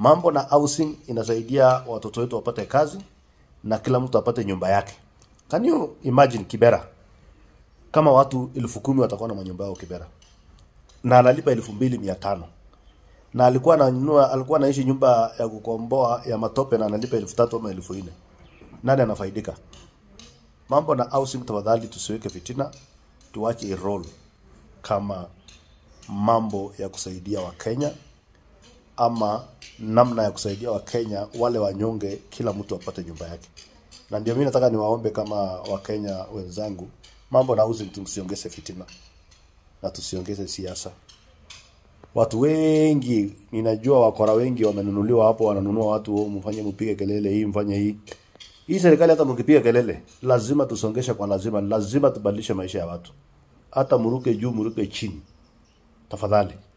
Mambo na housing inasaidia watoto wetu wapate kazi na kila mtu apate nyumba yake. Can you imagine Kibera kama watu elfu kumi watakuwa na manyumba yao Kibera na analipa elfu mbili mia tano na alikuwa ananunua alikuwa anaishi nyumba ya kukomboa ya matope na analipa elfu tatu ama elfu nne nani anafaidika? Mambo na housing, tafadhali tusiweke fitina, tuache role kama mambo ya kusaidia Wakenya ama namna ya kusaidia Wakenya wale wanyonge, kila mtu apate nyumba yake. Na ndio mimi nataka niwaombe kama Wakenya wenzangu, mambo na housing tusiongeze fitina na tusiongeze siasa. Watu wengi ninajua wakora wengi wamenunuliwa hapo, wananunua watu, oh, mfanye mpige kelele hii, mfanye hii. Hii serikali hata mkipiga kelele, lazima tusongeshe kwa lazima, lazima tubadilishe maisha ya watu, hata muruke juu, muruke chini, tafadhali.